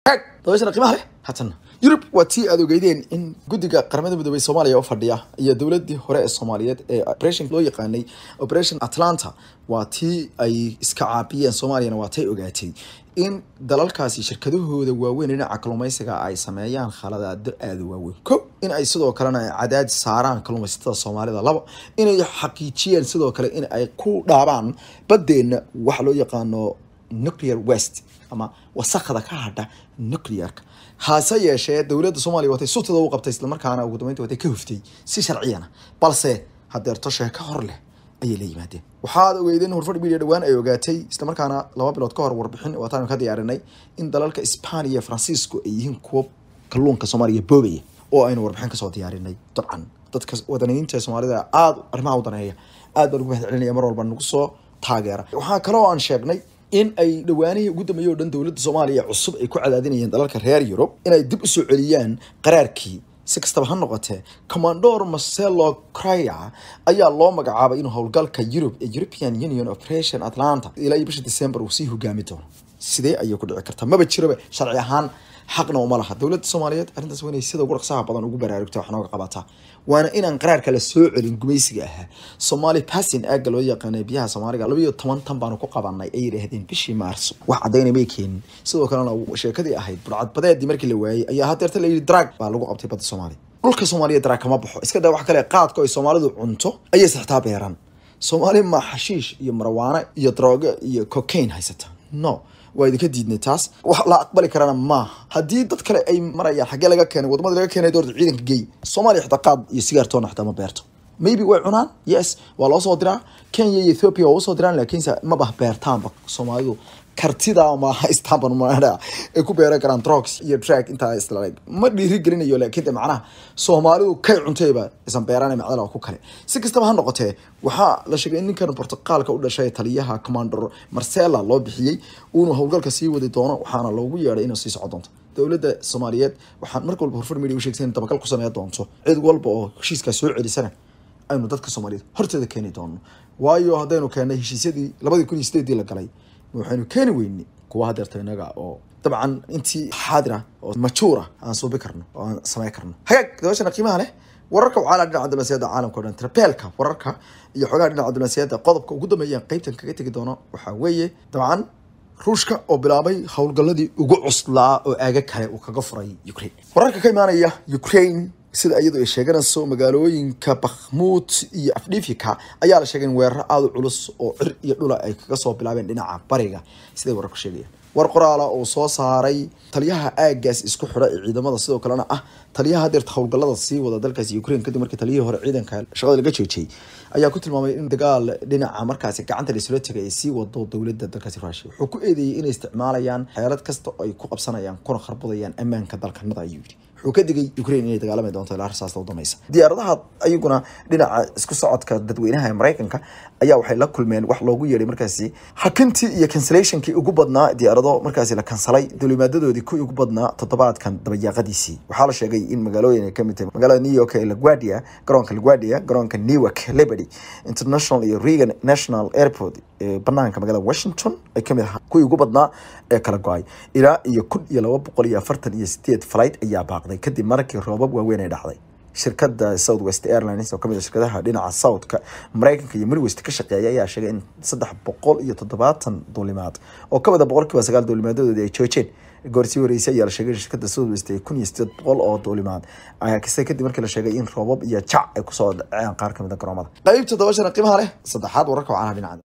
hag dabashana qiimaha leh haatan yurub waa tii aad ogeydeen in guddiga qaramada midoobey soomaaliya oo fadhiya iyo dowladii hore ee soomaaliyeed ee operation loo yaqaanay operation atlanta waa tii ay iska caabiyeen soomaaliyana waa tay ogaatay in dalalkaasi shirkadahooda waaweyn dhinaca kalluumaysiga ay sameeyaan khaladaado aada u waaweyn ko in ay sidoo kalena cadaadis saaraan kalluumaysatada soomaalida laba inay xaqiijiyeen sidoo kale in ay ku dhaabaan badeenna waxa loo yaqaano nuclear west ama wasakda ka hadha nuclearka hase yeeshee dowladda soomaaliya watay sultada u qabtay islamarkaana ugu dambeynta watay ka huftay si sharciyana balse hadeerto sheeko hor leh ayay la yimaadeen waxaad ogeydeen horfadh media dhawaan ay ogaatay islamarkaana laba bilood ka hor warbixin waataanu ka diyaarinay in dalalka Isbaaniya Francisco ay yihiin kuwa kalluunka Soomaaliya boobaya oo aynu warbixin kasoo diyaarinay dabcan dadka wadaniyiinta Soomaalida aad arrimaha u daneeya aad baan ugu mahadcelinaya mar walba nagu soo taageera waxaa kaloo aan sheegnay in ay dhawaanihii ugu dambeeyay oo dhan dowladda Soomaaliya cusub ay ku cadaadinayeen dalalka reer Yurub inay dib u soo celiyaan qaraarkii si kastaba ha noqotee commandor marcelo crya ayaa loo magacaabay inuu howlgalka Europe ee European Union Operation Atlanta ilaa iyo bisha December uu sii hogaami doono sidee ayay ku dhici kartaa maba jiroba sharci ahaan xaqna uma laha dowladda Soomaaliyeed arrintaas waa inay sida ugu dhaqsaha badan ugu baraarugto wax nooga qabataa waana inaan qaraarka la soo celin gumaysiga ahaa Somali Passing aaga loo yaqaanay biyaha Soomaaliga laba iyo toban tan baanu ku qabanay ay yiraahdeen bishii Maarso wax cadaynay may keenin sidoo kalena sheekadii ahayd burcad badeedii markii la waayay ayaa hadeerta la yiri drag baa lagu qabtay badda Soomaaliya dhulka Soomaaliya drag kama baxo iska daa wax kale qaadka ay Soomaalidu cunto ayay saxtaa beeran Soomaali ma xashiish iyo marwaana iyo droga iyo cocaine haysata no waa idinka diidnay taas wax la aqbali karana maaha haddii dad kale ay marayaan xaggee laga keenay wadamada laga keenay doorta ciidanka geey soomaaliya xitaa qaad iyo sigaartoona xitaa ma beerto maybe way cunaan yes waa loo soo diraa kenya iyo ethiopia waa usoo diraan laakiinse maba beertaanba soomaalidu kartida ma haystaan maadha ay ku beeran karaan drugs iyo drag intaa isla ma dhiiri gelinayo laakiin de macnaha soomaalidu kay cuntayba isan beeraan macdala ku kale si kastaba ha noqotee waxaa la sheegay in ninkan Portugalka u dhashay taliyaha commander Marcelo loo bixiyay uu howlgalka sii wadi doono waxaana loogu yeeray inuu sii socon doonto dowladda Soomaaliyeed waxaan marka walba horfar media u sheegtay in dabagal ku sameeyo doonto cid walba oo heshiiska soo celisana aynu dadka Soomaaliyeed horteeda keeni doono waayo haddaynu keenay heshiisyadii 2008 la galay waxaynu keeni weynay kuwa hadeerta inaga oo dabcan intii xaadira oo majuura aan suubi karno oo aan samayn karno hagaag dabashana qiimaha leh wararka waxaa dhinaca diblomaasiyadda caalamka oo dhan trabeelka wararka iyo xogaha dhinaca diblomaasiyadda qodobka ugu dambeeya qaybtan kaga tegi doono waxaa weeye dabcan ruushka oo bilaabay howlgalladii ugu cuslaa oo aaga kale uu kaga furay ukraine wararka ka imaanaya ukraine sida iyadu ay sheeganayso magaalooyinka bakhmuud iyo afdhifika ayaa la sheegay in weeraro aada u culus oo cir iyo dhula ay kaga soo bilaabeen dhinaca bariga siday wararku sheegayaan war qoraala oo soo saaray taliyaha aagaas isku xidha ee ciidamada sidoo kalena ah taliyaha hadeerta howlgallada sii wada dalkaasi ukraine kadib markii taliyihii hore ciidanka shaqada laga joojiyey ayaa ku tilmaamay in dagaal dhinaca markaasi gacanta laisula tegay ay sii wado dowladda dalkaasi ruushia wuxuu ku eedeeyey inay isticmaalayaan xeelad kasta oo ay ku qabsanayaan kuna kharbudayaan ammaanka dalkanada ayuu yidhi wuxuu ka digay ukraine inay dagaalami doonto ilaa rasaasta u dameysa diyaaradaha ayaguna dhinaca isku socodka dadweynaha ee maraykanka ayaa waxay la kulmeen wax loogu yeedhay markaasi hakintii iyo cancellationkii ugu badnaa diyaarado markaasi la kansalay dulimaadadoodii kuwii ugu badnaa toddobaadkan dabayaaqadiisii waxaa la sheegay in magaalooyin ay kamid tahay magaalada new york ee laguardia garoonka laguardia garoonka newark liberty international iyo reagan national airport ee banaanka magaalada washington ay kamid ahaa kuwii ugu badnaa ee kala go-ay ilaa iyo kun iyo laba boqol iyo afartan iyo sideed flight ayaa baaqday kadib markii roobab waaweyn ay dhacday shirkada south west airlines oo kamid ah shirkadaha dhinaca southka maraykanka iyo midwest ka shaqeeya ayaa sheegay in saddex boqol iyo toddobaatan duulimaad oo ka wada boqolkiiba sagaal duulimaadadoodii ay joojeen goorsii horeysay ayaa la sheegay shirkada south west ay kun iyo sideed boqol oo duulimaad ayaa kasta kadib markii la sheegay in roobab iyo jac ay kusoo dhaceen qaar kamid a garoomada qaybta dabashana qiimaha leh saddexaad wararka wacanaha dhinaca